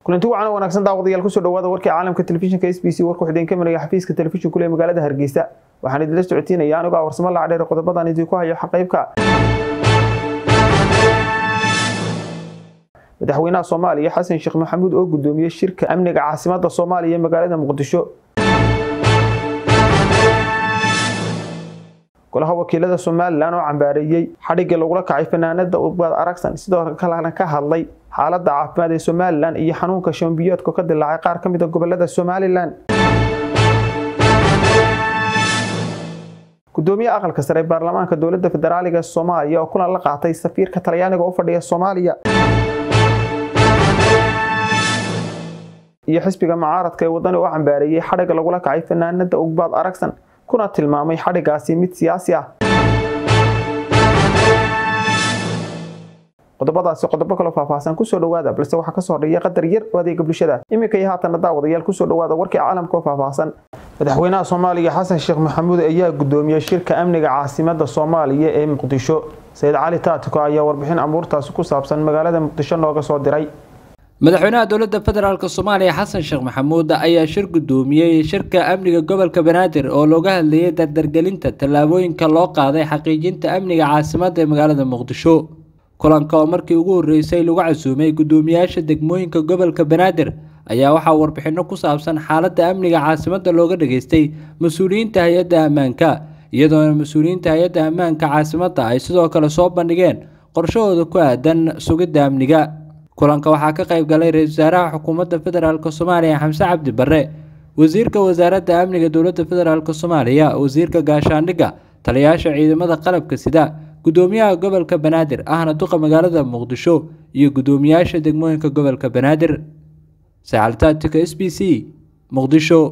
kulanti wacan wanaagsan daawadayaal kusoo dhawaada warkii caalamka telefishinka s b c warku xideen ka maraya xafiiska telefishin kule magaalada hargeysa waxaan idinla socotiinaya anigoo ah warsamo lacdheer qodobadan idinku hayo xaqaybka madaxweynaha soomaaliya xasan sheekh maxamuud oo gudoomiyey shirka amniga caasimada soomaaliya ee magaalada muqdisho golaha wakiilada somalilan oo cambaareeyey xadhigii lagula kacay fanaanada ubad aragsan sidoo kalena ka hadlay xaalada caafimaad ee somalilan iyo xanuunka shambiyoodka ka dilaacay qaar ka mid a gobolada somalilan gudoomiye aqalka sare ee baarlamaanka dowlada federaaliga soomaaliya oo kulan la qaatay safiirka talyaaniga u fadhiya soomaaliya iyo xisbiga mucaaradka ee wadani oo cambaareeyey xadhiga lagula kacay fanaanada ugbaad aragsan kuna tilmaamay xadhigaasi mid siyaasi ah qodobadaasi qodobo kaloo faahfaahsan kusoo dhawaada balse waxaa kasoo hodheeya qadar yar oo adeega bulshada iminka iyo haatana daawadayaal kusoo dhawaada warkii caalamka oo faahfaahsan madaxweynaha soomaaliya xasan sheekh maxamuud ayaa gudoomiyey shirka amniga caasimada soomaaliya ee muqdisho sayid cali taatiko ayaa warbixin amuurtaasi ku saabsan magaalada muqdisho nooga soo diray madaxweynaha dowladda federaalk soomaaliya xasan sheekh maxamuud ayaa shir gudoomiyey shirka amniga gobolka banaadir oo looga hadlayay dardargelinta tallaabooyinka loo qaaday xaqiijinta amniga caasimadda ee magaalada muqdisho kulanka oo markii ugu horreysay lagu casuumay guddoomiyaasha degmooyinka gobolka banaadir ayaa waxaa warbixinno ku saabsan xaaladda amniga caasimadda looga dhageystay mas-uuliyiinta hay-adda ammaanka iyadoona mas-uuliyiinta hay-adda ammaanka caasimadda ay sidoo kale soo bandhigeen qorshahooda ku aadan sugidda amniga kulanka waxaa ka qayb galay ra-iisul wasaaraha xukuumadda federaalk soomaaliya xamse cabdi barre wasiirka wasaaradda amniga dowladda federaalk soomaaliya wasiirka gaashaandhigga taliyayaasha ciidamada qalabka sida gudoomiyaha gobolka banaadir ahna duqa magaalada muqdisho iyo gudoomiyaasha degmooyinka gobolka banaadir sacaltaatika s b c muqdisho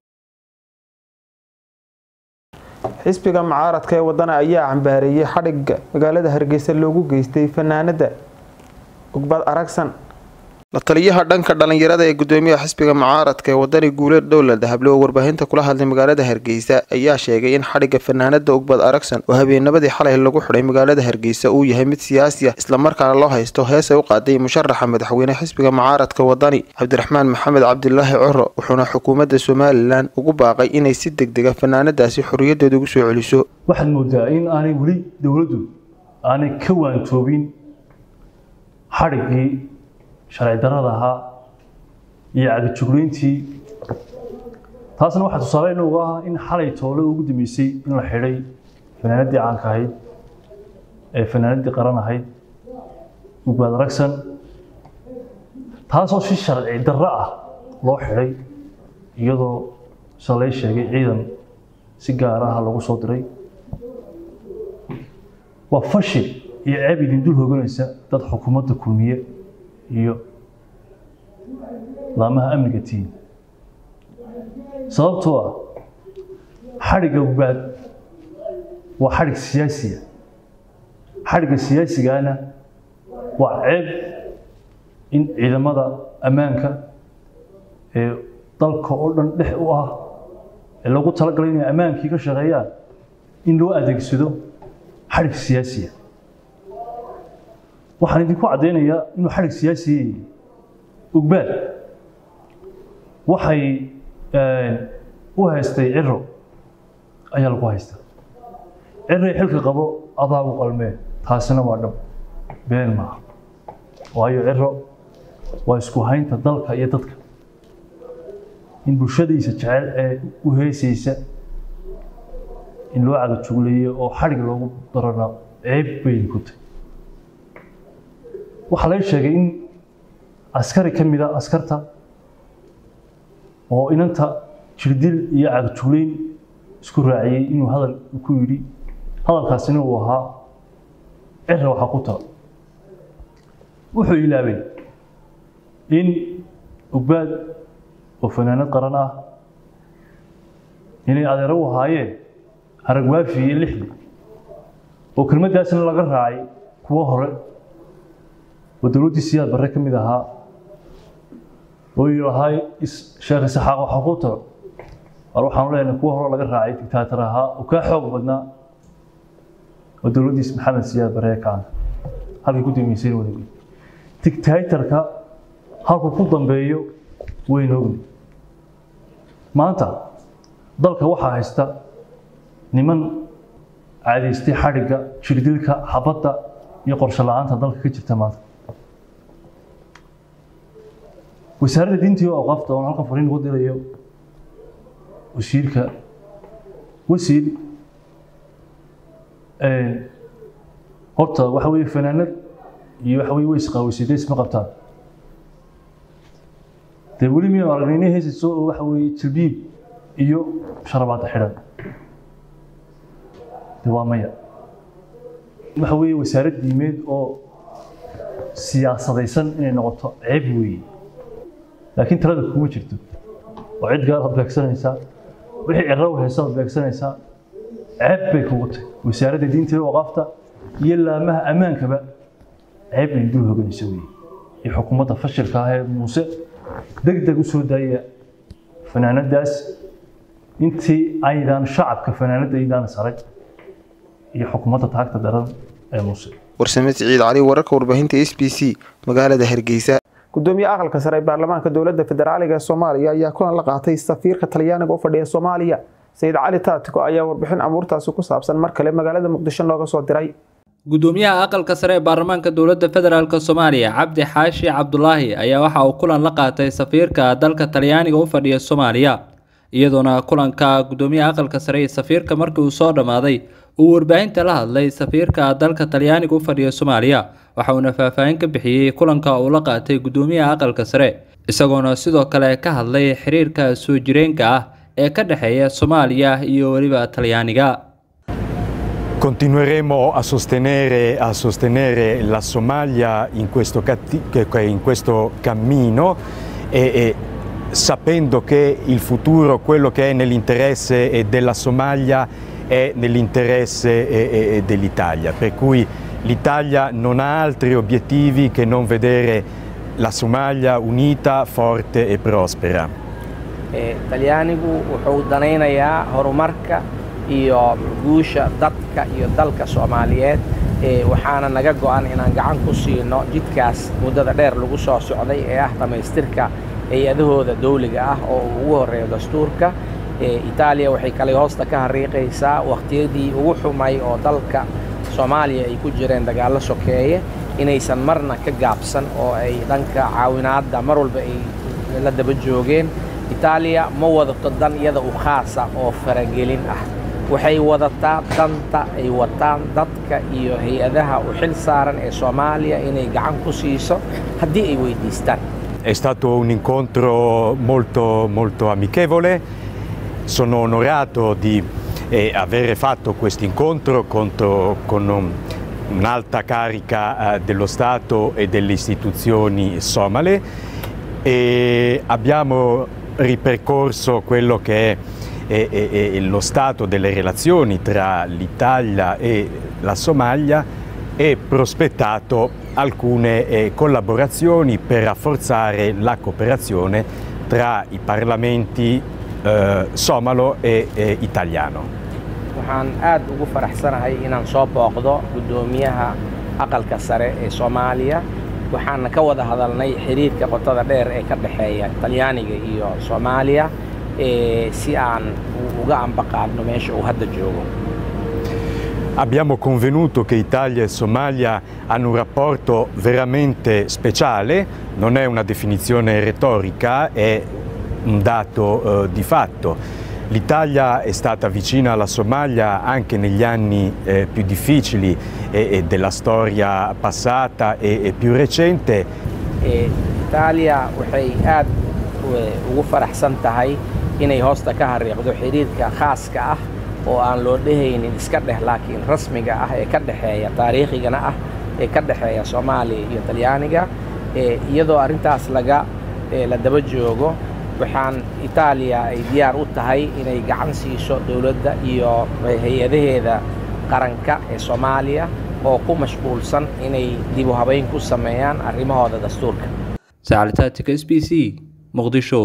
xisbiga mucaaradka ee wadana ayaa cambaareeyey xadhigga magaalada hargeysa loogu geystay fanaanada ugbad aragsan la taliyaha dhanka dhalinyarada ee gudoomiyaha xisbiga mucaaradka ee wadani guuleed dowlad hable oo warbaahinta kula hadlay magaalada hargeysa ayaa sheegay in xadhigga fanaanada ugbad aragsan oo habeennimadii xalay lagu xidhay magaalada hargeysa uu yahay mid siyaasi ah islamarkaana loo haysto hees ay u qaaday musharaxa madaxweyne xisbiga mucaaradka wadani cabdiraxmaan maxamed cabdilaahi coro wuxuuna xukuumadda somalilan ugu baaqay inay si degdega fanaanadaasi xorriyadeeda ugu soo celiso waxaad moodaa in aanay weli dowladdu aanay ka waantoobin xadhiggii sharci darrada ahaa iyo cagajuglayntii taasna waxaa tusaale inugu ah in xalay toole ugu dambeysay in la xidhay fanaanadii caanka ahayd ee fanaanadii qaran ahayd ugbaad ragsan taasoo si sharci darro ah loo xidhay iyadoo sida lay sheegay ciidan si gaar ah lagu soo diray waa fashil iyo ceeb idin dul hoganaysa dad xukuumadda kulmiye iyo laamaha amniga tiin sababtoo ah xadhigga ubaad waa xadhig siyaasiya xadhigga siyaasigana waa ceeb in ciidamada ammaanka ee dalka oo dhan dhex u ah ee lagu talagalay inay ammaankii ka shaqeeyaan in loo adeegsado xadhig siyaasiya waxaan idinku caddaynayaa inuu xadhig siyaasiya ugbaad waxay u haystay ciro ayaa lagu haystaa ciray xilka qabo adaagu qalmee taasina waa dhab been maaha waayo ciro waa isku haynta dalka iyo dadka in bulshadiisa jecel ee u heesaysa in loo cadajugleeyo oo xadhig loogu darana ceeb bay ku tahay waxaa laga sheegay in askari ka mid a askarta oo inanta jirdil iyo cagjugleyn isku raaciyey inuu hadal ku yidhi hadalkaasina uu ahaa cira waxaa ku tala wuxuu ilaabay in ugbaad oo fanaanad qaran ah inay adeero u ahaayeen haragwaafi iyo lixdi oo kelmaddaasna laga raacay kuwo hore oo dowladdii siyaad barre ka mid ahaa oo yidhahay sheekh isaxaaq waxaa ku tago war waxaanu leenahay kuwa hore laga raacay dictaator ahaa oo kaa xoog badnaa oo dowladdiis maxamed siyaad barre kaana halkay ku dambeysayna wada dictatorka halku ku dambeeyo waynu ogni maanta dalka waxaa haysta niman caadaystay xadhigga jirdilka xabadda iyo qorshe la-aanta dalka ka jirta maanta wasaaradda diintii oo awqaafta oon halkan fariin ugu dirayo wasiirka wasiir horta waxa weeye fanaanad iyo waxa weye way isqaawisay dee isma qabtaan dee weli miyanu aragnay inay heysayso oo waxa weeye jilbiib iyo sharabaada xidhan de waa maya waxa weeye wasaarad diimeed oo siyaasadaysan inay noqoto ceeb weeye laakiin talada kuma jirto oo cid gaar ad beegsanaysaa wixii ciro haysa ad beegsanaysaa ceeb bay kugu tahay wasaaradda diinta iyo waqaafta iyo laamaha ammaankaba ceeb bay dul hoganaysa weeye iyo xukuumadda fashilka ah ee muuse deg deg u soo daaya fanaanadaas intii aydaan shacabka fanaanadda aydaan saray iyo xukuumadda taagta daran ee muuse warsame siciid cali wararka warbaahinta s b c magaalada hargeysa gudoomiye aqalka sare ee baarlamaanka dowladda federaaliga ee soomaaliya ayaa kulan la qaatay safiirka talyaaniga u fadhiya soomaaliya sayid cali taatiko ayaa warbixin amuurtaasi ku saabsan mar kale magaalada muqdisho looga soo diray gudoomiyaha aqalka sare ee baarlamaanka dowladda federaalk soomaaliya cabdi xaashi cabdulaahi ayaa waxa uu kulan la qaatay safiirka dalka talyaaniga u fadhiya soomaaliya iyadoona kulanka gudoomiyaha aqalka sare iyo safiirka markii uu soo dhammaaday uu warbaahinta la hadlay safiirka dalka talyaaniga u fadhiya soomaaliya waxa uuna faahfaahin ka bixiyey kulanka uu la qaatay gudoomiyaha aqalka sare isagoona sidoo kale ka hadlay xiriirka soo jireenka ah ee ka dhexeeya soomaaliya iyo weliba talyaaniga Continueremo a sostenere, a sostenere la Somalia in questo, in questo cammino e, e sapendo che il futuro, quello che è nell'interesse della Somalia, è nell'interesse dell'Italia. Per cui l'Italia non ha altri obiettivi che non vedere la Somalia unita, forte e prospera. talyaanigu wuxuu danaynayaa horumarka iyo guusha dadka iyo dalka soomaaliyeed waxaana naga go-an inaan gacan ku siino jidkaas muddada dheer lagu soo socday ee ah dhammaystirka hay-adahooda dawliga ah oo uu ugu horreeyo dastuurka itaaliya waxay kale hoosta ka hariiqaysaa wakhtiyadii ugu xumay oo dalka soomaaliya ay ku jireen dagaallo sokeeye inaysan marna ka gaabsan oo ay dhanka caawinaadda mar walba ay la daba joogeen itaaliya ma wadato dan iyada u khaasa oo faragelin ah waxay wadataa danta ay wataan dadka iyo hay-adaha u xil saaran ee soomaaliya inay gacan ku siiso haddii ay weydiistaan È stato un incontro molto, molto amichevole, sono onorato di eh, avere fatto questo incontro contro, con un, un'alta carica eh, dello Stato e delle istituzioni somale e abbiamo ripercorso quello che è e, e, e lo stato delle relazioni tra l'Italia e la Somalia e prospettato alcune eh, collaborazioni per rafforzare la cooperazione tra i parlamenti eh, somalo e eh, italiano. waxaan aad ugu faraxsanahay inaan soo booqdo guddoomiyaha aqalka sare ee soomaaliya waxaana ka wada hadalnay xiriirka qotada dheer ee ka dhexeeya talyaaniga iyo soomaaliya si aan uga ambaqaadno meesha uu hadda joogo Abbiamo convenuto che Italia e Somalia hanno un rapporto veramente speciale, non è una definizione retorica, è un dato eh, di fatto. L'Italia è stata vicina alla Somalia anche negli anni eh, più difficili e, e della storia passata e, e più recente. Italia waxay aad ugu faraxsan tahay inay hoosta ka hariiqdo xiriirka khaaska ah oo aan loo dhehaynin iska dheh laakiin rasmiga ah ee ka dhexeeya taariikhigana ah ee ka dhexeeya soomaaliya iyo talyaaniga iyadoo arrintaas laga la daba joogo waxaan itaaliya ay diyaar u tahay inay gacan siiso dowladda iyo hay-adaheeda qaranka ee soomaaliya oo ku mashquulsan inay dib u habayn ku sameeyaan arrimahooda dastuurka sacalitatika s b c muqdisho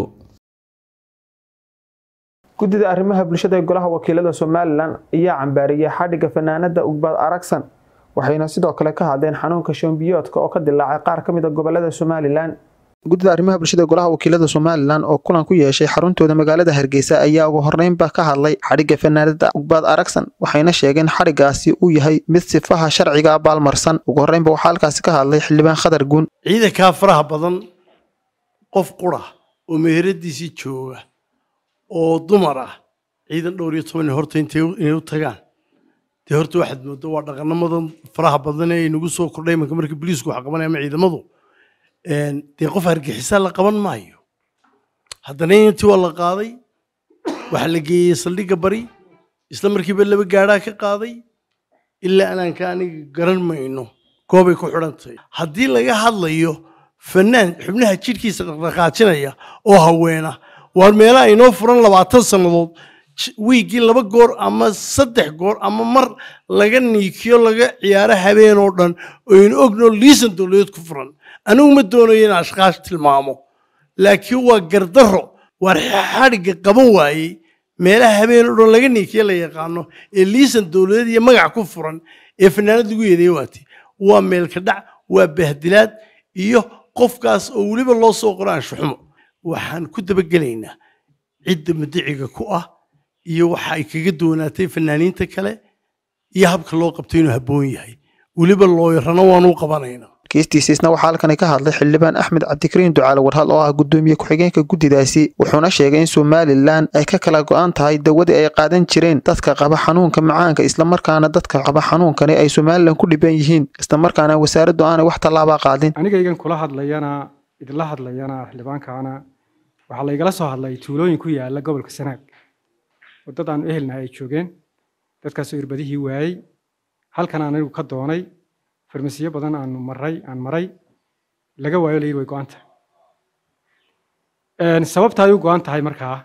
guddida arrimaha bulshada ee golaha wakiilada somalilan ayaa cambaariyey xadhigga fanaanada ugbad aragsan waxayna sidoo kale ka hadleen xanuunka shombiyoodka oo ka dilaacay qaar ka mid a gobolada somalilan guddida arrimaha bulshada golaha wakiilada somalilan oo kulan ku yeeshay xaruntooda magaalada hargeysa ayaa ugu horreynba ka hadlay xadhigga fanaanada ugbaad aragsan waxayna sheegeen xadhiggaasi uu yahay mid sifaha sharciga baalmarsan ugu horreynba waxaa halkaasi ka hadlay xildhibaan khadar guun ciidankaa faraha badan qof qura oo meheradiisii jooga oo dumar ah ciidan dhowr iyo toban horta intay inay u tagaan dee horta waxaad moodo waa dhaqanamadan faraha badan ee inagu soo kordhay imanka markii booliisku wax qabanaya ama ciidamadu dee qof hargeysa la qaban maayo haddana intii waa la qaaday waxaa la geeyey saldhigga bari isla markiiba laba gaadhaa ka qaaday ilaa anaanka aniga garan mayno goobay ku xidhan tahay haddii laga hadlayo fanaan xubnaha jidhkiisa dhaqdhaqaajinaya oo haweena waa meelaha inoo furan labaatan sannadood wiiggii laba goor ama saddex goor ama mar laga niikiyo laga ciyaaro habeen oo dhan oynu ogno liisan dowladeed ku furan anigu ma doonayo in ashkaash tilmaamo laakiin waa gardarro waar xadhigga qaban waayey meelaha habeen oo dhan laga niikiyo la yaqaano ee liisan dowladeed iyo magac ku furan ee fanaanad lagu yeedeeye waati waa meelka dhac waa bahdilaad iyo qofkaas oo weliba loo soo qoro anshuxumo waxaan ku dabagelaynaa cidda madiciga ku ah iyo waxa ay kaga doonaatay fanaaniinta kale iyo habka loo qabtay inuu habboon yahay weliba looyarana waanu qabanaynaa kiistiisiisna waxaa halkani ka hadlay xildhibaan axmed cabdikariin ducaale warhal oo ah guddoomiye ku-xigeenka guddidaasi wuxuuna sheegay in somalilan ay ka kala go-an tahay dawadii ay qaadan jireen dadka qaba xanuunka macaanka islamarkaana dadka qaba xanuunkani ay somalilan ku dhiban yihiin islamarkaana wasaaraddu aanay wax tallaabaa qaadin anigaygan kula hadlayana idinla hadlayana xildhibaankaana waxaa laygala soo hadlay tuulooyin ku yaala gobolka sanaag waddad aanu ehelnahay ay joogeen dadkaasoo irbadihii waayey halkan aan anigu ka doonay farmasiyo badan aanu maray aan maray laga waayo layidhi way go-an tahay sababta ay u go-an tahay markaa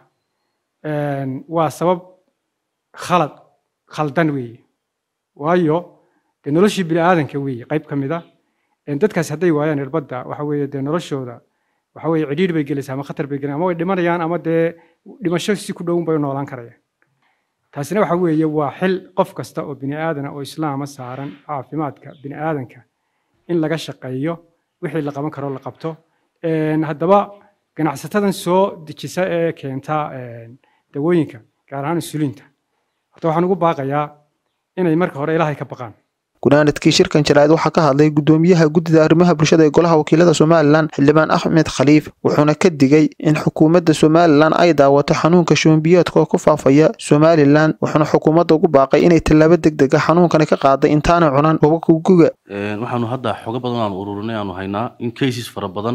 waa sabab khalad khaldan weeye waayo dee noloshii bini aadanka weeye qayb ka mid a dadkaasi hadday waayaan irbadda waxa weeye dee noloshooda waxa weeye cidhiidh bay gelaysaa ama khatar bay gelaysaa ama way dhimanayaan ama dee dhimasho si ku dhowun bay u noolaan karayaan taasina waxa weeye waa xil qof kasta oo bini aadana oo islaama saaran caafimaadka bini aadanka in laga shaqeeyo wixii la qaban karo la qabto haddaba ganacsatadan soo dejisa ee keenta dawooyinka gaar ahaan insuliinta horta waxaan ugu baaqayaa inay marka hore ilaahay ka baqaan gunaanadkii shirkan jaraa'id waxaa ka hadlay guddoomiyaha guddida arrimaha bulshada ee golaha wakiilada somalilan xildhibaan axmed khaliif wuxuuna ka digay in xukuumadda somalilan ay daawato xanuunka shuunbiyoodka oo ku faafaya somalilan wuxuuna xukuumadda ugu baaqay inay tallaabo deg deg a xanuunkani ka qaaday intaana cunan hubabka guga waxaanu hadda xogo badan aanu ururinay aanu haynaa in cases fara badan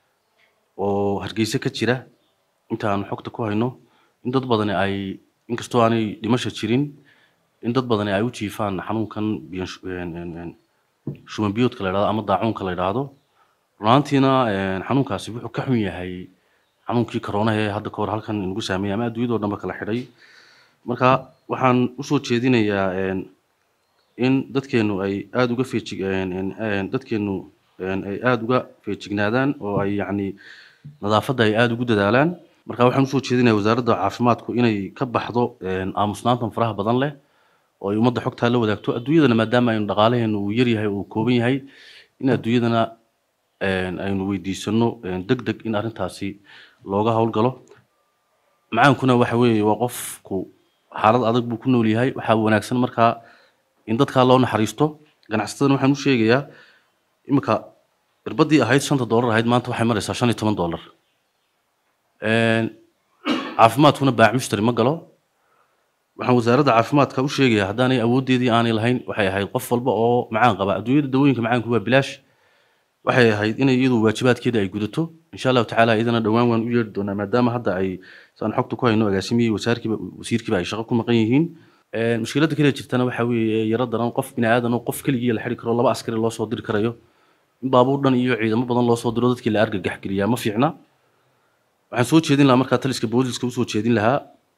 oo hargeysa ka jira inta aanu xogta ku hayno in dad badani ay inkastoo aanay dhimasha jirin in dad badani ay u jiifaan xanuunkan shuban biyoodka la yidhahdo ama daacuunka la yidhaahdo runaantiina xanuunkaasi wuxuu ka xun yahay xanuunkii koronaha ee hadda kahor halkan inagu saameeyay ama adduunyadoo dhanba kala xidhay marka waxaan usoo jeedinayaa in dadkeenu ay aada uga feejig dadkeenu ay aada uga feejignaadaan oo ay yacni nadaafadda ay aada ugu dadaalaan marka waxaan usoo jeedinayaa wasaaradda caafimaadku inay ka baxdo aamusnaantan faraha badan leh oo ay ummadda xogtaa la wadaagto adduunyadana maadaama aynu dhaqaalaheenu uu yar yahay uu kooban yahay in adduunyadana aynu weydiisano deg deg in arrintaasi looga howlgalo macaankuna waxa weeye waa qofku xaalad adag buu ku nool yahay waxaa wanaagsan markaa in dadkaa loo naxariisto ganacsatadana waxaan u sheegayaa iminka irbadii ahayd shanta doolar ahayd maanta waxay maraysaa shan iyo toban doolar caafimaadkuna baac mushtari ma galo waxaan wasaaradda caafimaadka u sheegayaa haddaanay awooddeedii aanay lahayn waxay ahayd qof walba oo macaan qaba adduunyada dawooyinka macaanku waa bilaash waxay ahayd inay iyadu waajibaadkeeda ay gudato insha allahu tacaala iyadana dhowaan waan u yeedhi doonaa maadaama hadda ay saan xogta ku hayno agaasimihii wasaarkiiba wasiirkiiba ay shaqo ku maqan yihiin mushkiladda kale jirtana waxa weeye yaro daran qof bini aadan oo qof keligii la xidhi karo laba askari loo soo diri karayo in baabuur dhan iyo ciidamo badan loo soo diro dadkii la argagax geliyaa ma fiicna waxaan soo jeedin lahaa markaa taliska booliska usoo jeedin lahaa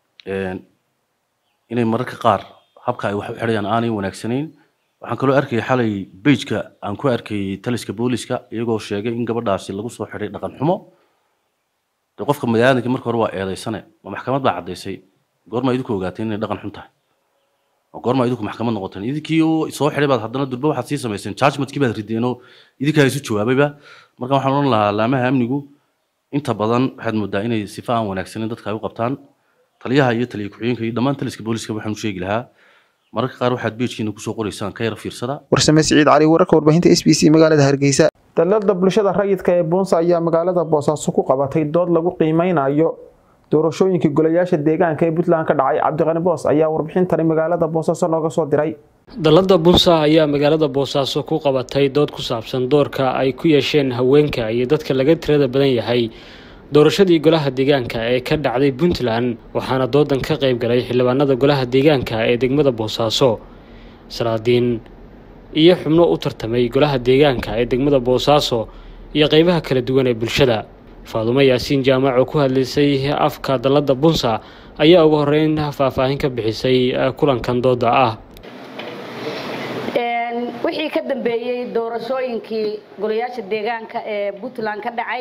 inay mararka qaar habka ay wax u xidhayaan aanay wanaagsanayn waxaan kaloo arkayay xalay beijka aan ku arkayay taliska booliska iyagoo sheegay in gabadhaasi lagu soo xidhay dhaqan xumo de qofka magaaladka marka hore waa eedaysane ma maxkamad baa caddaysay goorma idinku ogaateen inay dhaqan xun tahay oo goorma idinku maxkamad noqoteen idinkii soo xidhay baad haddana durba waxaad sii samayseen judgmentkii baad rideenoo idinkaa isu jawaabayba marka waxaan odhan lahaa laamaha amnigu inta badan waxaad moodaa inay sifa aan wanaagsanin dadka ay u qabtaan taliyaha iyo taliya ku-xigeenka iyo dhammaan taliska booliska waxaan u sheegi lahaa mararka qaar waxaad beejkiina kusoo qoraysaan ka yara fiirsada warsame siciid cali wararka warbaahinta s b c magaalada hargeysa dalada bulshada rayidka ee boonsa ayaa magaalada boosaaso ku qabatay dood lagu qiimeynayo doorashooyinkii golayaasha deegaanka ee puntland ka dhacay cabdiqani boos ayaa warbixintani magaalada boosaaso nooga soo diray dalada bunsa ayaa magaalada boosaaso ku qabatay dood ku saabsan doorka ay ku yeesheen haweenka iyo dadka laga tirada badan yahay doorashadii golaha deegaanka ee ka dhacday puntland waxaana doodan ka qayb galay xildhibaanada golaha deegaanka ee degmada boosaaso salaadiin iyo xubno u tartamay golaha deegaanka ee degmada boosaaso iyo qeybaha kala duwan ee bulshada faadumo yaasiin jaamac oo ku hadlaysay afka dalada bunsa ayaa ugu horeyn faahfaahin ka bixisay kulankan dooda ah wixii ka dambeeyey doorashooyinkii golayaasha deegaanka ee puntland ka dhacay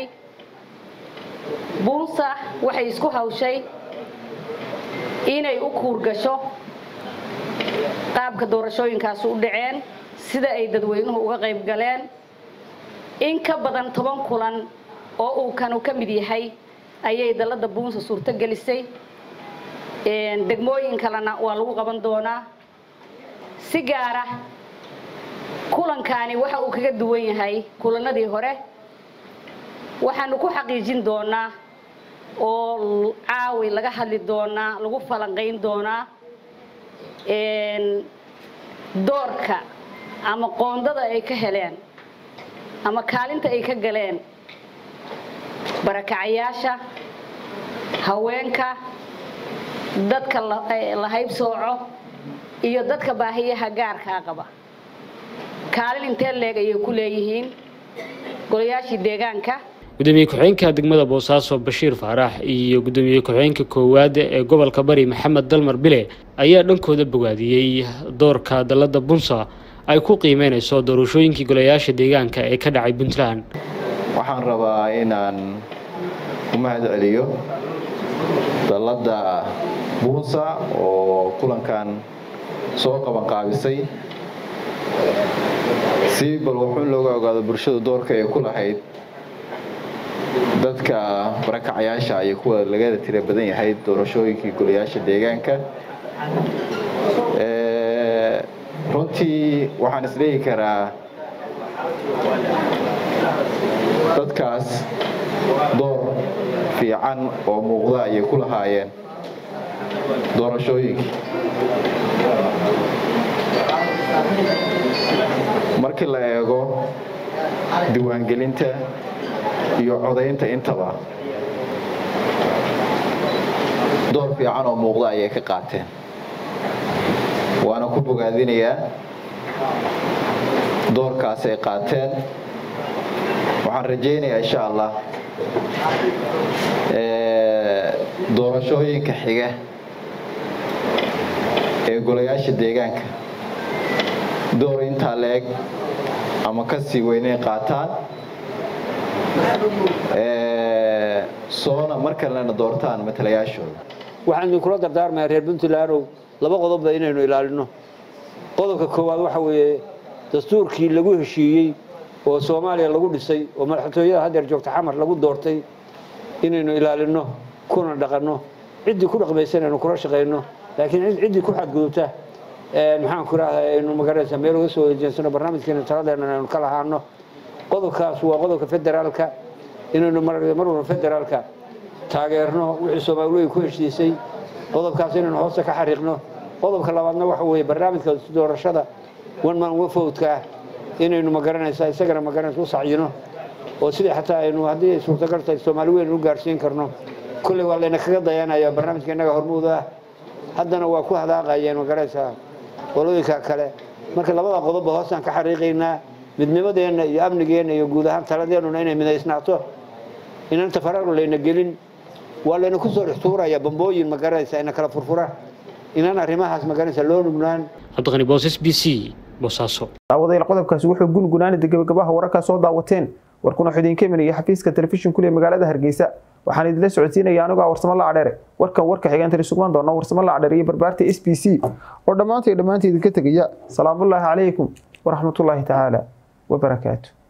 bunsa waxay isku hawshay inay u kuurgasho qaabka doorashooyinkaasi u dhaceen sida ay dadweynuhu uga qayb galeen in ka badan toban kulan oo uu kanu ka mid yahay ayay dalada buunsa suurto gelisay degmooyin kalena waa lagu qaban doonaa si gaara kulankaani waxa uu kaga duwan yahay kulanadii hore waxaanu ku xaqiijin doonaa oo caawi laga hadli doonaa lagu falanqayn doonaa doorka ama qoondada ay ka heleen ama kaalinta ay ka galeen barakacayaasha haweenka dadka la haybsooco iyo dadka baahiyaha gaarkaa qaba kaalin intee leeg ayay ku leeyihiin golayaashii deegaanka gudoomiye ku-xigeenka degmada boosaaso bashiir faarax iyo gudoomiye ku-xigeenka koowaad ee gobolka bari maxamed dalmar bile ayaa dhankooda bogaadiyey doorka dalada bunsa ay ku qiimeynayso doorashooyinkii golayaasha deegaanka ee ka dhacay puntland waxaan rabaa inaan u mahad celiyo dalada buunsa oo kulankan soo qaban qaabisay si bal wuxuun looga ogaado bulshadu doorka ay ku lahayd dadka barakacayaasha iyo kuwa lagada tira badan yahay doorashooyinkii golayaasha deegaanka runtii waxaan isleehi karaa dadkaas door fiican oo muuqda ayay ku lahaayeen doorashooyinkii markii la eego diiwaangelinta iyo codaynta intaba door fiican oo muuqda ayay ka qaateen waana ku bogaadinayaa doorkaas ay qaateen waxaan rajaynayaa insha allah doorashooyinka xiga ee golayaasha deegaanka door intaa la-eg ama ka sii weynay qaataan soona mar kalena doortaan matalayaashooda waxaan idinkula dardaarmayaa reer puntlandow laba qodobba inaynu ilaalino qodobka koowaad waxa weeye dastuurkii lagu heshiiyey oo soomaaliya lagu dhisay oo madaxtooyada haddeer joogta xamar lagu doortay inaynu ilaalino kuna dhaqanno ciddii ku dhaqmaysa inaynu kula shaqayno laakiin ciddii ku xadgudubta maxaan ku rahdaa aynu magaranaysa meel uga soo ejeensano barnaamijkeena taladeena aynu ka lahaano qodobkaas waa qodobka federaalka inaynu mar walba federaalka taageerno wixii soomaaliweyn ku heshiisay qodobkaas inaynu hoosta ka xariiqno qodobka labaadna waxa weeye barnaamijka doorashada one man one vote-ka ah inaynu magaranaysa isagana magaranaysa u sacyino oo sidii xataa aynu haddii ay suurtagal tahay soomaali weyn u gaarsiin karno kolley waa layna kaga dayanaya barnaamijka innaga hormuud ah haddana waa ku hadaaqayeen magaranaysa qolooyinka kale marka labada qodobba hoosaan ka xariiqaynaa midnimadeenna iyo amnigeenna iyo guud ahaan taladeennuna inay midaysnaato inaan tafaraaru layna gelin waa layna ku soo dhex tuuraya bambooyin magaranaysa ina kala furfura inaan arrimahaas magaranaysa loo nugnaan cabdiqani boosas b c boosaaso daawadayaal qodobkaasi wuxuu gungunaanida gabagabaha wararkaa soo daawateen warkuna wuxuu idinka imanaya xafiiska telefishinkule magaalada hargeysa waxaan idinla socodsiinaya anigoo warsamo la cadheere warkan warka xigeentani sugman doona warsamo la cadheere iyo barbaarta s b c oo dhammaantay dhammaanta idinka tegaya salaamullaahi calaykum waraxmatullaahi tacaala wabarakaatu